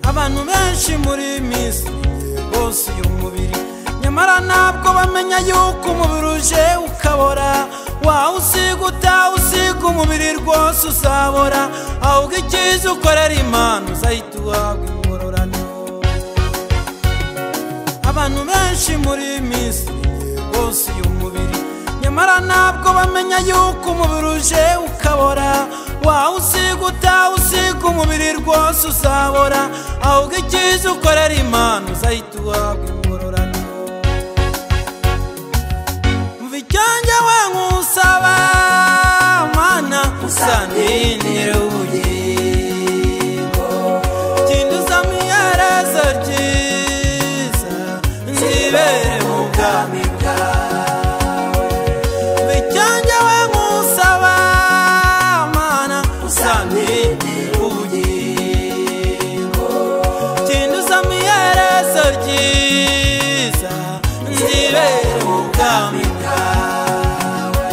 abantu benshi muri iyi minsi bose uyu mubiri nyamara ntabwo bamenya yuko umubiri uje ukabora wawusiga usiga umubiri rwose uzabora ahubwo icyiza ukorera imana uzahita uhabwa ingororano abantu benshi muri iyi minsi bose uyu mubiri nyamara ntabwo bamenya yuko umubiri uje ukabora wawusiga usiga umubiri rwose uzabora ahubwo icyiza ukorera imana uzahita uhabwa ingororano mva icyanjye we nkusaba mana usandinire ubugingo kinduza mu iherezo ryiza nzibere mu bwami bwawe mva icyanjye we nkusaba mana usandinire ubugingo kinduza mu iherezo ryiza nzibere mu bwami bwawe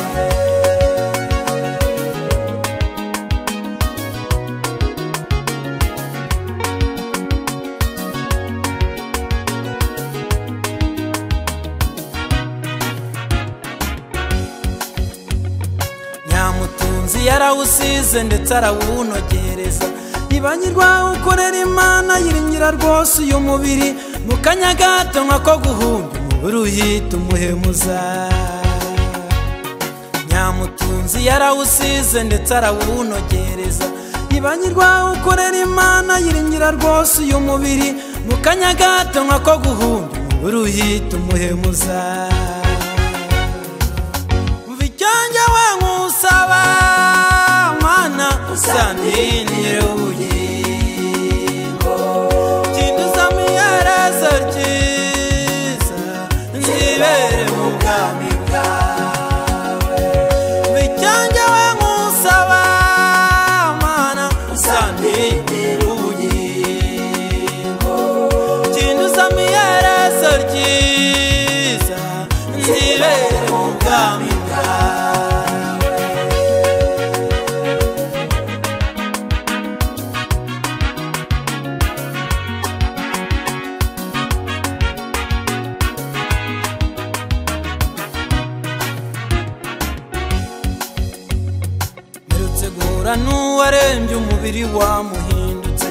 nyamutunzi yarawusize ndetse arawunogereza ibanyirwa ukorera imana yiringira rwose uyu mubiri mu kanya gato nk'ako guhumba umubiri uhita umuhemuza nyamutunzi yarawusize ndetse arawunogereza ibanyirwa ukorera imana yiringira rwose uyu mubiri mu kanya gato nk'ako guhumba umubiri uhita umuhemuza umva icyanjye we nkusaba mana usandinire ubugingo kinduza mu iherezo ryiza nzibere mu bwami bwawe umva icyanjye we nkusaba mana usandinire ubugingo kinduza mu iherezo ryiza nzibere mu bwami bwawe mperutse guhura n'uwarembye umubiri wamuhindutse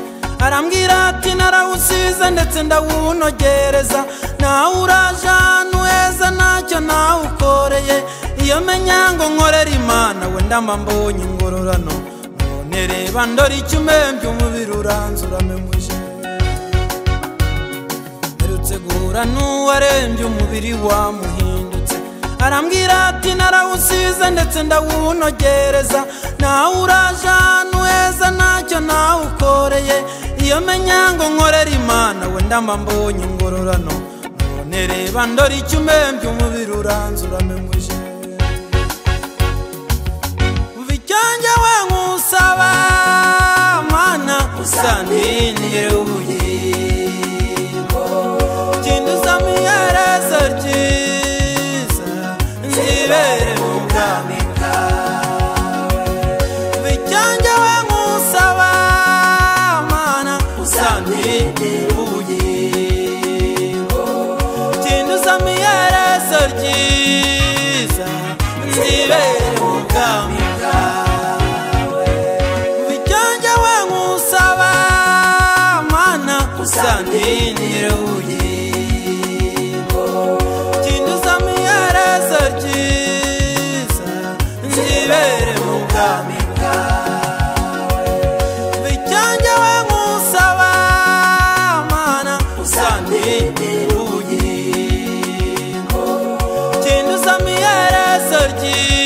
arambwira ati narawusize ndetse ndawunogereza nawe uraje ahantu heza ntacyo nawukoreye iyo menya ngo nkorera imana wenda mba mbonye ingororano none reba ndore icyo umembye umubiri uranze uramemuje mperutse guhura n'uwarembye umubiri wamuhindutse arambwira ati narawusize ndetse ndawunogereza nawe uraje ahantu heza ntacyo nawukoreye iyo menya ngo nkorera imana wenda mba mbonye ingororano none reba ndore icyo umembye umubiri uranze uramemuje umva icyanjye we nkusaba mana usandinire ubugingo kinduza mu iherezo ryiza nzibere mu bwami bwawe umva icyanjye we nkusaba mana usandinire ubugingo kinduza mu iherezo ryiza nzibere mu bwami bwawe umva icyanjye we nkusaba mana usandinire ubugingo kinduza mu iherezo ryiza nzibere mu bwami bwawe umva icyanjye we nkusaba mana usandinire ubugingo kinduza mu iherezo ryiza